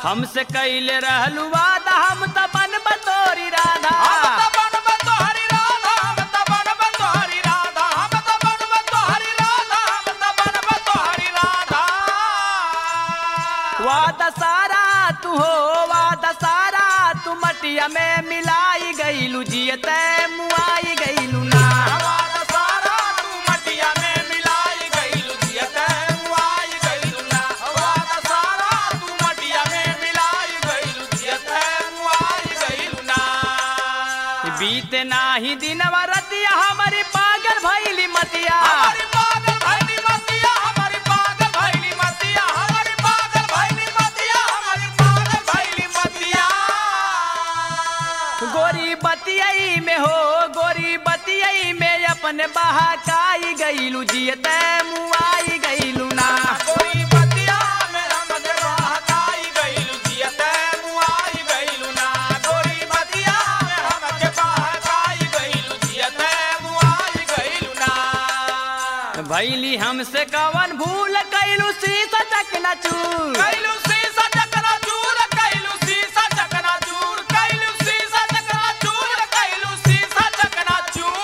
हमसे कैले रहलू वादा हम त बनब तोरी राधा हम त बनब तोहरी राधा हम त बनब तोहरी राधा हम त बनब तोहरी राधा हम त बनब तोहरी राधा वादा सारा तू हो वादा सारा तू मटिया में मिलाई गईलू जियते मुआई गईलू ना वादा सारा तू मटिया में मिलाई गइलू जियते मुआई गइलू ना वादा सारा तू मटिया में मिलाई गइलू जियते मुआई गइलू ना बीते नाही दिनवा रतिया हमारी पागल भैली मतिया हमारी पागल भैली मतिया हमारी पागल भैली मतिया हमारी पागल भैली मतिया हमारी पागल भैली मतिया गोरी बतियई में हो गोरी बतियई में अपने बहाकाई गईलू जियते मुआई गईलू ना कोई बतिया में हमके बहकाई गइलू जियते मुआई गइलू ना गोरी बतिया में हमके बहकाई गइलू जियते मुआई गइलू ना भैली हमसे कवन भूल कैलू शीश चकना चूर कैलू शीशा चकना चूर कैलू शीशा चकना चूर कैलू शीशा चकना चूर कैलू शीशा चकना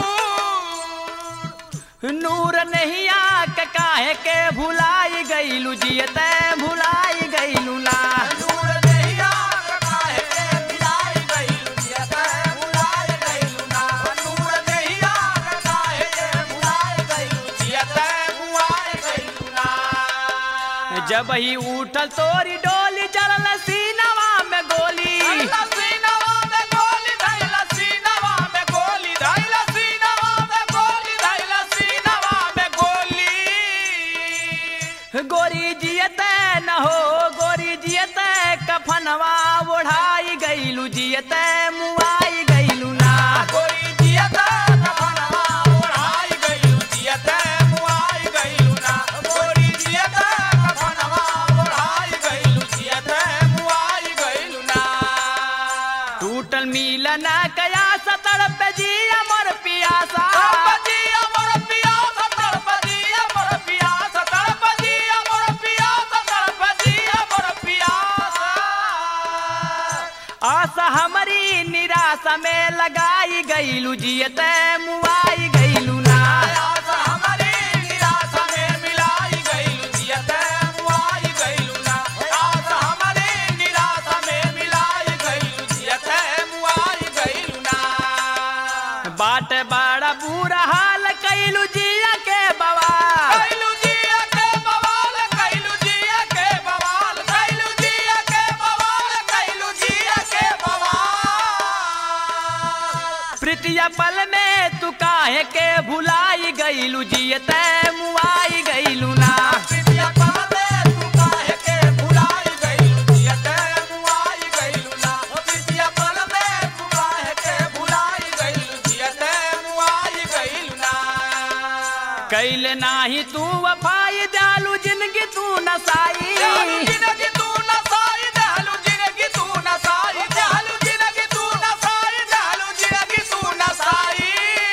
चूर नूर नहीं आक काहे के भुलाई गईलू जियते भुलाई गईलू ना नूर देहिया काहे के भुलाई गइलू जियते भुलाई गइलू ना नूर देहिया काहे के भुलाई गइलू जियते भुलाई गइलू ना जब ही उठल तोरी डोली चलल सीनवा में गोली धैला सीनवा में गोली धैला सीनवा में गोली धैला सीनवा में गोली धैला सीनवा में गोली गोरी जियते न हो गोरी जियते कफनवा ओढ़ाई गईलू जियते मुआई गईलू ना गोरी जियते कफनवा ओढ़ाई गइलू जियते मुआई गइलू ना गोरी जियते कफनवा ओढ़ाई गइलू जियते मुआई गइलू ना टूटल मिलन कया सतड़ पे जिया मोर पियासा तड़पदी अमर पियासा तड़पदी अमर पियासा तड़पदी अमर पियासा तड़पदी अमर पियासा आशा हमारी निराशा में लगाई गईलू जियते मुआई गईलू ना आशा हमारी निराशा में मिलाई गइलू जियते मुआई गइलू ना आशा हमारी निराशा में मिलाई गइलू जियते मुआई गइलू ना बाट बड़ा बुरा हाल कैलू जिया के बवा कैलू जिया के बवाल कैलू जिया के बवाल कैलू जिया के बवाल कैलू जिया के बवाल प्रीतिया पल में तू काहे के भुलाई गईलू जियते मुआई गईलू ना प्रीतिया पाले तू काहे के भुलाई गइलू जियते मुआई गइलू ना प्रीतिया पाले तू काहे के भुलाई गइलू जियते मुआई गइलू ना कैले नाही तू वफाई जालू जिंदगी तू नसाई देहलू जिंदगी तू नसाई देहलू जिंदगी तू नसाई देहलू जिंदगी तू नसाई देहलू जिंदगी तू नसाई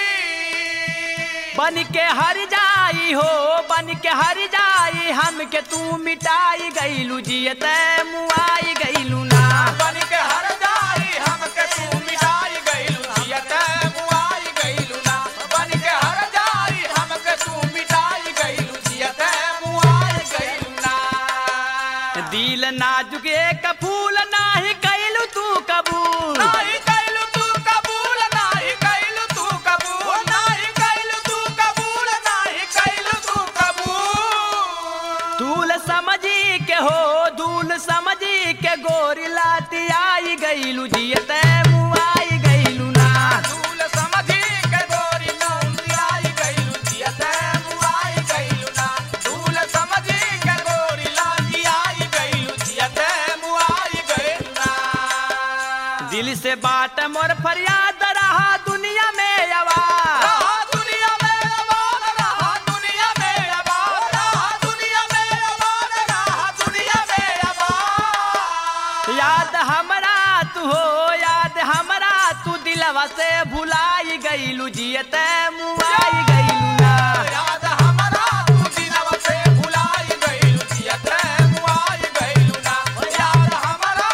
बन के हर जाई हो बन के हर जाई हमके तू मिटाई गईलू जियते मुआई गईलू ना बन के हर जाई हमके तू मिटाई गइलू जियते मुआई गइलू ना बन के हर जाई हमके तू मिटाई गइलू जियते मुआई गइलू ना दिल नाजुक एक फूल नाही कैलू तू कबूल नाही गइलू तू कबूल नाही गइलू तू कबूल नाही गइलू तू कबूल नाही गइलू तू कबूल दूल समझी के हो दूल समझी के गोरी लाती आई गईलू जियते मुआई गईलू ना दूल समझी के गोरी नौंदी आई गइलू जियते मुआई गइलू ना दूल समझी के गोरी लागी आई गइलू जियते मुआई गइलू ना दिल से बात मोर फरियाद रहा दुनिया में आवाज रहा दुनिया में आबाद रहा दुनिया में आबाद रहा दुनिया में आबाद रहा दुनिया में आबाद याद हमरा तू हो याद हमरा तू दिलवा से भुलाई गईलू जियते मुआई गईलू ना याद हमरा तू दिनवा से भुलाई गइलू जियते मुआई गइलू ना याद हमरा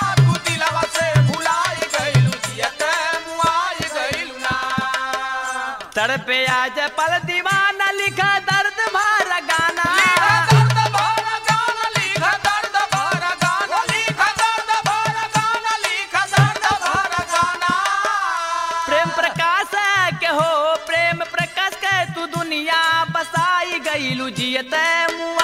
गावे आज पल दीवाना लिखा दर्द भर गाना लिखा दर्द भरा गाना लिखा दर्द भरा गाना लिखा दर्द भरा गाना लिखा दर्द भरा गाना प्रेम प्रकाश के हो प्रेम प्रकाश के तू दुनिया बसाई गईलू जियत मुआ